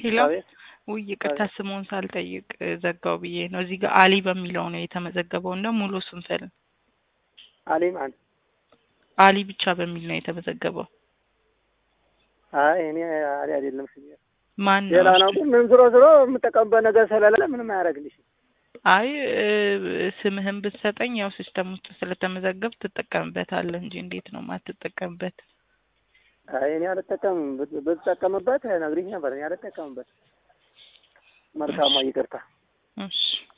ሄሎ አቤት ውይ ይቅርታ ስሙን ሳልጠይቅ ዘጋው ብዬ ነው። እዚህ ጋር አሊ በሚለው ነው የተመዘገበው እና ሙሉ ስም ፈል አሊ ማን? አሊ ብቻ በሚል ነው የተመዘገበው። አይ እኔ አሊ አይደለም ስሜ ማን ሌላ ነው? ነው። ግን ምን ዝሮ ዝሮ የምጠቀምበት ነገር ስለሌለ ምንም አያደርግልሽ። አይ እ፣ ስምህን ብትሰጠኝ ያው ሲስተም ውስጥ ስለተመዘገብ ትጠቀምበታለህ እንጂ እንዴት ነው ማትጠቀምበት? አይ እኔ አልጠቀምም። ብት- ብትጠቀምበት ነግሪኝ ነበር። እኔ አልጠቀምበት። መልካሟ ይቅርታ። እሺ